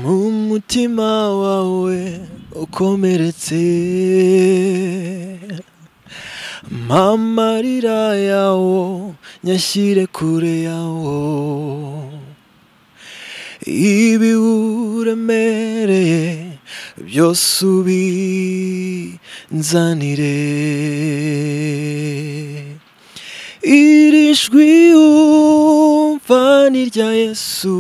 mu mutima wawe ukomeretse mpa amarira yawo nyashyire kure yawo ibi uremereye byose ubinzanire iri jwi wumva ni irya yesu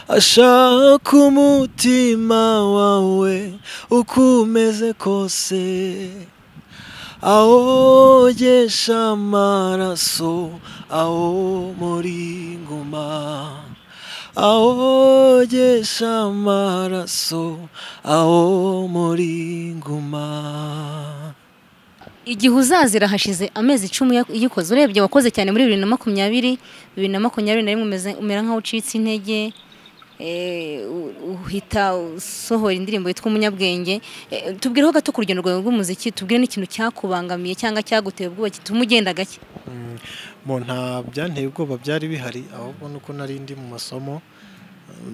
ashaka umutima wawe uko umeze kose awogesha amaraso awo muri nguma awogesha amaraso awo muri nguma igihe uzazira hashize amezi icumi uya- uyikoze urebye wakoze cyane muri bibiri na makumyabiri bibiri na makumyabiri na rimwe umeze- umera nk'aho ucitse intege eh, u- uhita usohora indirimbo yitwa umunyabwenge Eh, tubwireho gato ku rugendo rwawe rw'umuziki tubwire n'ikintu cyakubangamiye cyangwa cyaguteye ubwoba gituma ugenda gake mu nta byanteye ubwoba byari bihari ahubwo ni uko nari ndi mu masomo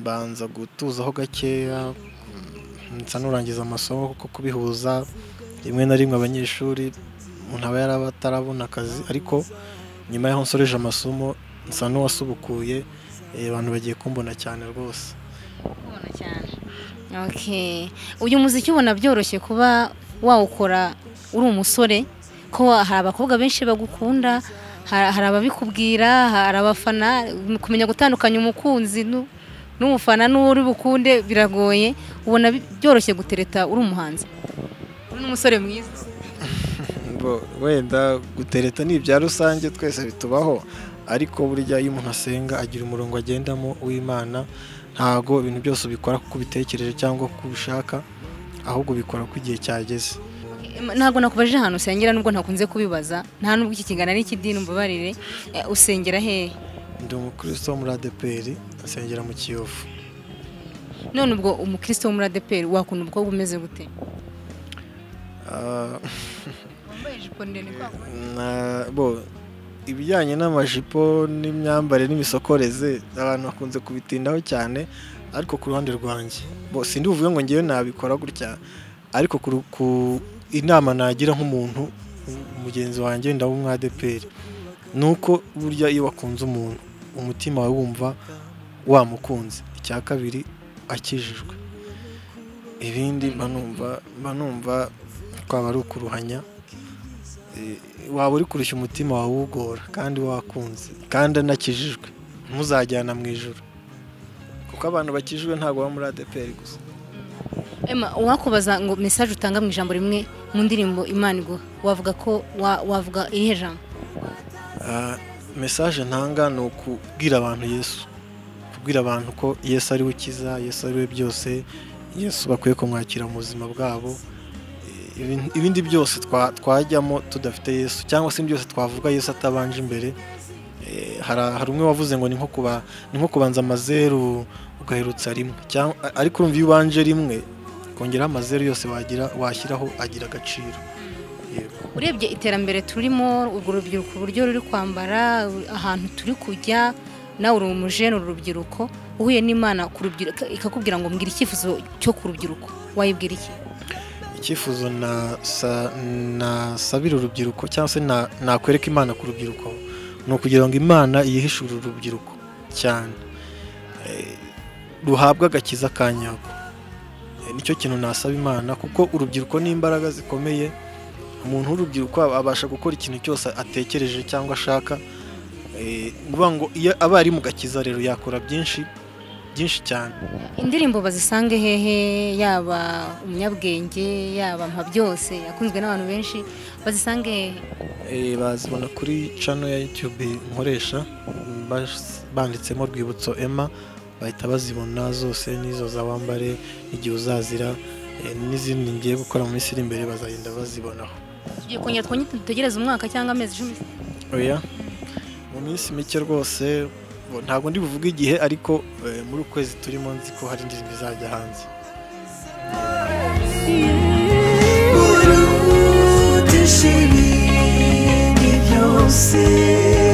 mbanza gutuzaho gakeya mm, nsa n'urangiza amasomo kuko kubihuza rimwe na rimwe abanyeshuri umuntu aba yaraba atarabona akazi ariko nyuma y'aho nsoreje amasomo nsa n'uwasubukuye eh, abantu bagiye kumbona cyane rwose kubona cyane okay uyu muziki ubona byoroshye kuba wawukora uri umusore ko wa- hari abakobwa benshi bagukunda ha- hari ababikubwira hari abafana kumenya gutandukanya umukunzi nu- n'umufana n'uri bukunde biragoye ubona bi- byoroshye gutereta uri umuhanzi uri n'umusore mwiza Bo- wenda gutereta ni ibya rusange twese bitubaho ariko burya iyo umuntu asenga agira umurongo agendamo w'imana ntago ibintu byose ubikora kuko ubitekereje cyangwa kuko ubishaka ahubwo ubikora ko igihe cyageze ntabwo nakubajije ahantu usengera nubwo ntakunze kubibaza nta nubwo iki kigana n'ikidini umbabarire Eh, usengera hehe ndi umukristo wo muri adeperi asengera mu kiyovu none ubwo umukristo wo muri adeperi wakunda umukobwa umeze gute Ah, wambaye ijipo ndende kwa kundi. na- bo ibijyanye n'amajipo n'imyambarire n'imisokoreze abantu bakunze kubitindaho cyane ariko ku ruhande rwanjye bo sindi buvuge ngo ngewe nabikora gutya ariko ku ru- ku inama nagira nk'umuntu mugenzi wanjye ndabo umwadeperi ni uko burya iyo wakunze umuntu umutima wawe wumva wamukunze icya kabiri akijijwe ibindi mba numva mba numva twaba ari ukuruhanya Eh, waba uri kurushya umutima wawe uwugora kandi wakunze kandi anakijijwe ntuzajyana mu ijoro kuko abantu bakijijwe ntabwo baba muri adeperi gusa Emma uwakubaza ngo message utanga mu ijambo rimwe mu ndirimbo imana iguha wavuga ko wa- wavuga irihe jambo Ah, mesaje ntanga ni ukubwira abantu yesu kubwira abantu ko yesu ari we ukiza yesu ari we byose yesu bakwiye kumwakira mu buzima bwabo Eh, ibin- ibindi byose twa- twajyamo tudafite yesu cyangwa se byose twavuga yesu atabanje imbere Eh, hari hari umwe wavuze ngo ni nko kuba ni nko kubanza amazeru ugaherutsa rimwe cyangwa ariko urumva iyo ubanje rimwe kongeraho amazeru yose wagira washyiraho agira agaciro yego urebye iterambere turimo urwo rubyiruko uburyo ruri kwambara u- ahantu turi kujya nawe uri umujene uru rubyiruko uhuye n'imana ku rubyiruko ikakubwira ngo mbwira icyifuzo cyo ku rubyiruko wayibwira iki icyifuzo nasa- nasabira urubyiruko cyangwa se na- nakwereka imana ku rubyiruko ni ukugira ngo imana yihishure urubyiruko cyane Eh, ruhabwe agakiza ka nyako Eh, nicyo kintu nasaba imana kuko urubyiruko ni imbaraga zikomeye umuntu w'urubyiruko aba- abasha gukora ikintu cyose atekereje cyangwa ashaka Eh, ni ukuvuga ngo iyo aba ari mu gakiza rero yakora byinshi byinshi cyane indirimbo bazisange hehe yaba umunyabwenge yaba mpa byose yakunzwe n'abantu benshi bazisange hehe Eh, bazibona kuri channel ya YouTube nkoresha bas- banditsemo rwibutso Emma bahita bazibona zose n'izo za wambare igihe uzazira eh, n'izindi ngiye gukora mu minsi iri imbere bazagenda bazibonaho tugiye kongera twongere dutegereze umwaka cyangwa amezi icumi oya mu minsi mike rwose bo- ntabwo ndi buvuge igihe ariko eh, muri uku kwezi turimo nzi ko hari indirimbo izajya hanze uruta ishibindi byose